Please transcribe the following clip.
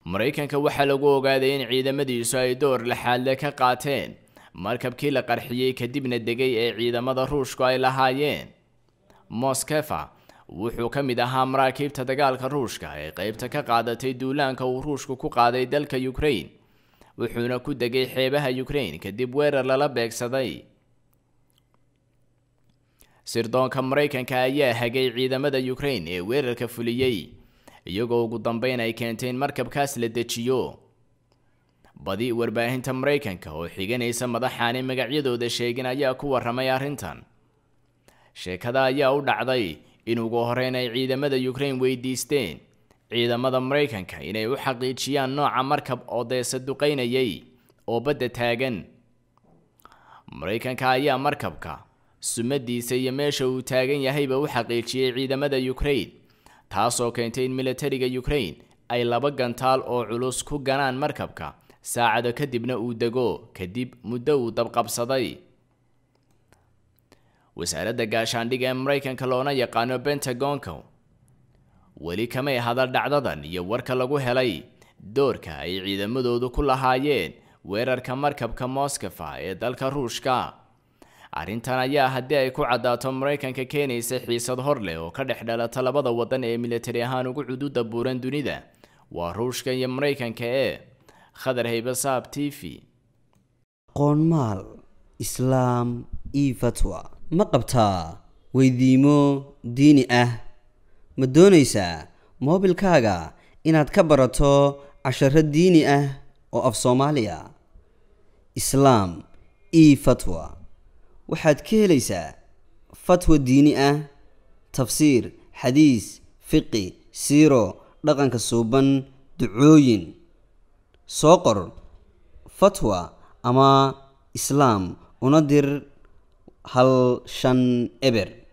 maraykanka waxaa lagu ogaaday in ciidamadiisu ay door laxaadle ka qaateen markabkii la qarxiyey kadibna degay ee ciidamada ruushku ay lahaayeen moskefa wuxuu ka mid ahaa maraakiibta dagaalka ruushka ee qeybta ka qaadatay duulaanka uu ruushku ku qaaday dalka ukraine wuxuuna ku degay xeebaha ukraine kadib weerar lala beegsaday sirdoonka maraykanka ayaa hagay ciidamada ukraine ee weerarka fuliyey iyagoo ugu dambeyn ay keentay in markabkaas la dejiyo badi warbaahinta maraykanka oo xiganaysa madaxaani magacyadooda sheegin ayaa ku waramay arrintan sheekada ayaa u dhacday in ugu horeyn ay ciidamada ukraine weydiisteen ciidamada maraykanka inay u xaqiijiyaan nooca markab oo deesa duqeynayay oo badda taagan maraykanka ayaa markabka sumadiisa iyo meesha uu taagan yahayba u xaqiijiyey ciidamada ukraine taasoo keentay in militariga ukraine ay laba gantaal oo culus ku ganaan markabka saacado kadibna uu dego kadib muddo uu dabqabsaday wasaaradda gaashaandhiga ee maraykanka loona yaqaano bentagonka weli kamay hadal dhacdadan iyo warka lagu helay doorka ay ciidamadoodu ku lahaayeen weerarka markabka moscofa ee dalka ruushka arrintan ayaa haddii ay ku caddaato maraykanka keenaysa xiisad hor leh oo ka dhex dhalata labada waddan ee militari ahaan ugu cududa buuran dunida waa ruushka iyo maraykanka ee khadar haybasaab t v qoonmaal islaam io fatwa ma qabtaa weydiimo diini ah ma doonaysaa moobilkaaga inaad ka barato casharo diini ah oo af soomaaliya islaam io fatwa waxaad ka helaysaa fatwa diini ah tafsiir xadiis fiqi siiro dhaqanka suuban ducooyin soo qor fatwa ama islaam una dir hal shan eber